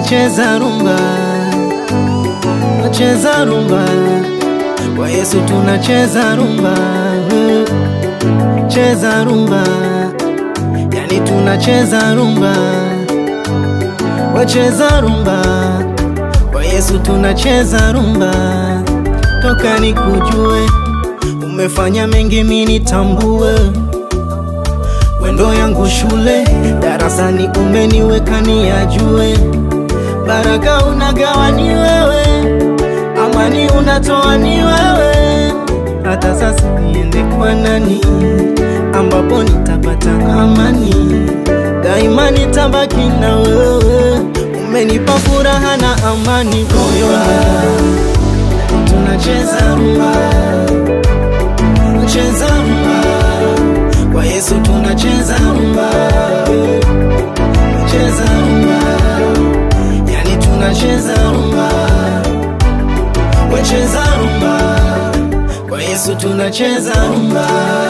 tunacheza rumba, tunacheza rumba, kwa Yesu tunacheza rumba, cheza rumba, yani tunacheza rumba, wacheza rumba, kwa Yesu tunacheza rumba, toka nikujue, umefanya mengi mimi nitambue wendo yangu shule darasani umeniweka niyajue, baraka unagawa ni wewe, amani unatoa ni wewe. Hata sasa niende kwa nani ambapo nitapata amani? Daima nitabaki na wewe, umenipa furaha na amani moyoni. Tunacheza rumba, tunacheza rumba kwa Yesu tunacheza rumba, tunacheza rumba, yani tunacheza rumba, wacheza rumba, kwa Yesu tunacheza rumba.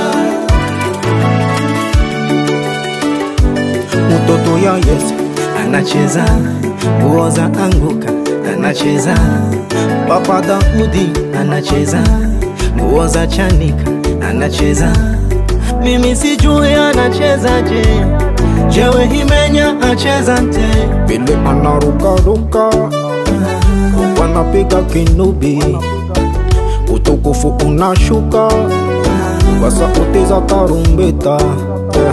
Mtoto ya Yesu anacheza, nguo za anguka anacheza, Papa Daudi anacheza, nguo za chanika anacheza mimi sijui anachezaje, jewe himenya acheza nte vile anarukaruka wanapiga kinubi, utukufu unashuka kwa sauti za tarumbeta yeah.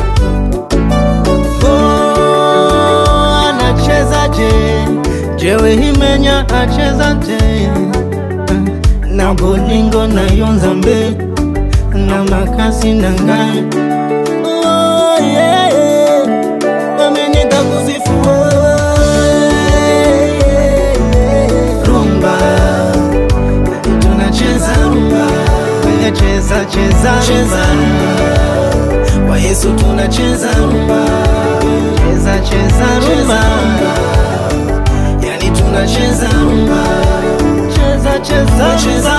oh, anachezaje, jewe himenya acheza nte na bolingo na yonzambe na makasi na ngai oh, yeah, yeah. Nami nitakusifu wewe, rumba Nami tunacheza rumba Kwenye cheza cheza cheza rumba kwa Yesu tunacheza rumba cheza cheza rumba yani tunacheza rumba cheza cheza cheza